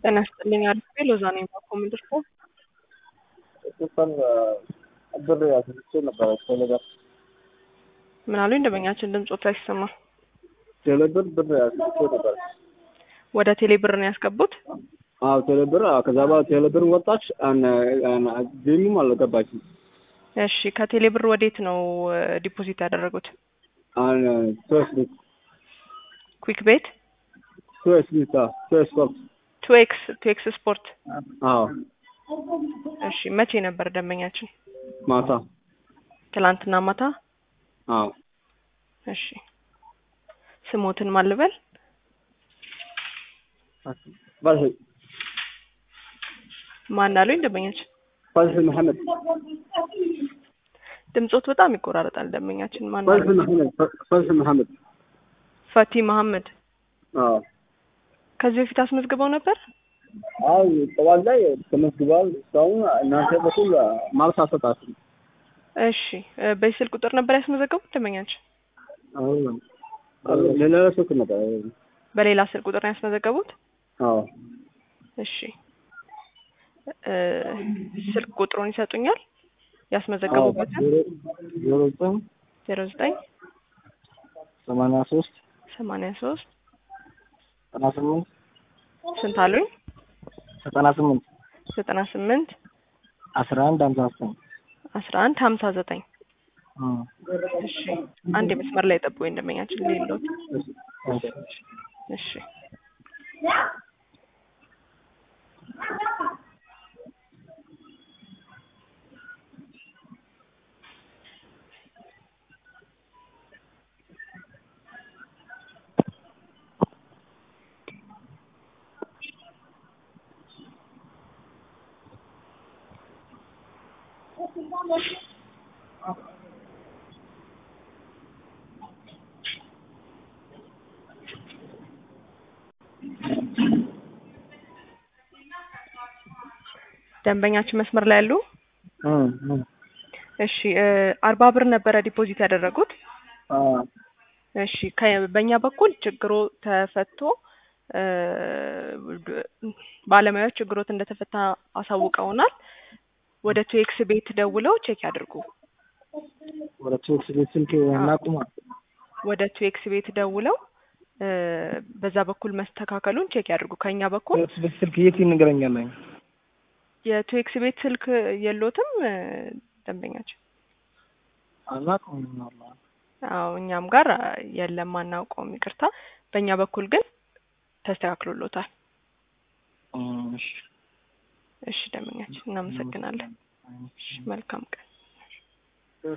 ጤና ይስጥልኝ አልፌ ሎዛ ነኝ ባኮምድር ፎ ሱፐር ብር ያስልቼ ነበረ ቴሌብር ምን አሉኝ ደንበኛችን ድምፆት አይሰማ ቴሌብር ብር ያስልቼ ነበረ። ወደ ቴሌ ብር ነው ያስገቡት አዎ ቴሌብር አዎ። ከዛ በኋላ ቴሌብር ወጣች፣ ጌሙም አልገባችም። እሺ ከቴሌ ብር ወዴት ነው ዲፖዚት ያደረጉት ሶስ ቤት ኩዊክ ቤት ሶስ ቤት ሶስ ስፖርት ቱ ኤክስ ቱ ኤክስ ስፖርት አዎ እሺ መቼ ነበር ደንበኛችን ማታ ትላንትና ማታ አዎ እሺ ስሞትን ማልበል ፈትሒ ማን አሉኝ ደንበኛችን ፈትሒ መሐመድ ድምፆት በጣም ይቆራረጣል ደንበኛችን ማን ፈትሒ አሉኝ መሐመድ ፈትሒ መሐመድ ፈቲ መሐመድ አዎ ከዚህ በፊት አስመዝግበው ነበር አዎ ጠዋት ላይ ተመዝግበዋል። እስካሁን እናንተ በኩል ማልስ አልሰጣችሁም። እሺ እ በዚህ ስልክ ቁጥር ነበር ያስመዘገቡት ደንበኛችን አዎ ሌላ ስልክ ነበር። በሌላ ስልክ ቁጥር ነው ያስመዘገቡት አዎ እሺ እ ስልክ ቁጥሩን ይሰጡኛል ያስመዘገቡበትን ዜሮ ዘጠኝ ዜሮ ዘጠኝ ሰማንያ ሶስት ሰማንያ ሶስት ዘጠና ስምንት ስንት አሉኝ ዘጠና ስምንት ዘጠና ስምንት አስራ አንድ ሀምሳ ዘጠኝ አስራ አንድ ሀምሳ ዘጠኝ እሺ አንድ የመስመር ላይ ጠብቆ ደንበኛችን ሌሎት እሺ ደንበኛችን መስመር ላይ ያሉ እሺ እ አርባ ብር ነበረ ዲፖዚት ያደረጉት እሺ ከ- በእኛ በኩል ችግሮ ተፈቶ እ ባለሙያዎች ችግሮት እንደተፈታ አሳውቀውናል። ወደ ቱኤክስ ቤት ደውለው ቼክ ያድርጉ። ወደ ቶክስ ቤት ስልክ እናቁማ። ወደ ቱኤክስ ቤት ደውለው እ በዛ በኩል መስተካከሉን ቼክ ያድርጉ። ከኛ በኩል ቶክስ ቤት ስልክ የት ይነገረኛል? የቱኤክስ ቤት ስልክ የሎትም እ ደንበኛችን? አናውቅም። አዎ እኛም ጋር የለም አናውቀውም፣ ይቅርታ። በእኛ በኩል ግን ተስተካክሎሎታል። እሺ እሺ ደንበኛችን እናመሰግናለን። እሺ መልካም ቀን